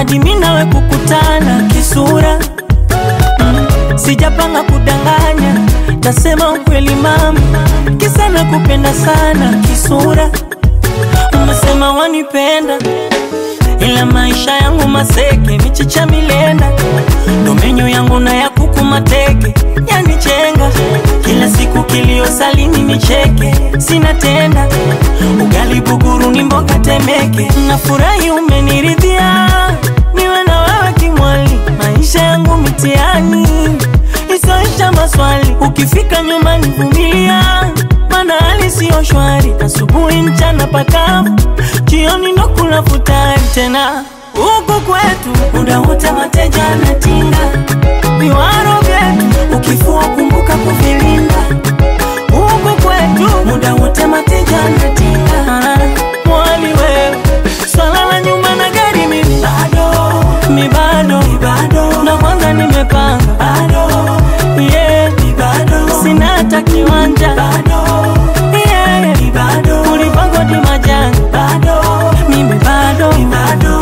hadi mi nawe kukutana kisura mm, sijapanga kudanganya tasema ukweli mama kisa na kupenda sana kisura umesema wanipenda ila maisha yangu maseke michicha milenda domenyo yangu na ya kuku mateke yanichenga kila siku kilio salini nicheke sina tenda ugali buguru ni mboga temeke nafurahi umeniridhia niwe na wewe kimwali maisha yangu mitiani isoisha maswali ukifika nyumbani vumilia mana hali siyo shwari asubuhi mchana pakavu jioni ndo kula futari tena huku kwetu muda wote mateja anatinga viwaro vyetu ukifua kumbuka kuvilinda huku kwetu muda wote mateja anatinga Ah, mwali wewe swala la nyuma na gari mimi bado mi bado mi bado na kwanza nimepanga bado yeah mi bado sina hata kiwanja bado yeah mi bado ulipangwa di majanga bado mimi bado mi bado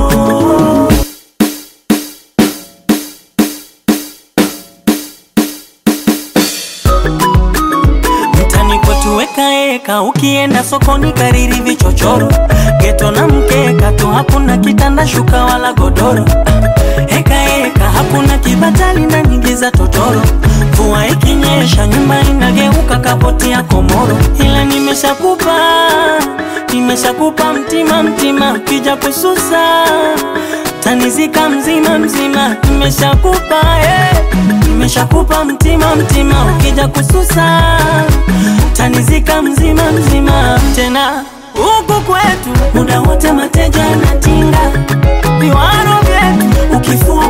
mtani kwetu wekaeka ukienda sokoni kariri vichochoro geto na mkeka tu hakuna kitanda shuka wala godoro hekaeka hakuna kibatali na nyingi za totoro mvua ikinyesha nyumba inageuka kapoti ya komoro ila nimeshakupa nimeshakupa mtima mtima ukija kususa tanizika mzima mzima nimeshakupa eh. nimeshakupa mtima mtima ukija kususa tanizika mzima mzima tena huku kwetu muda wote mateja anatinga viwaro vyetu ukifua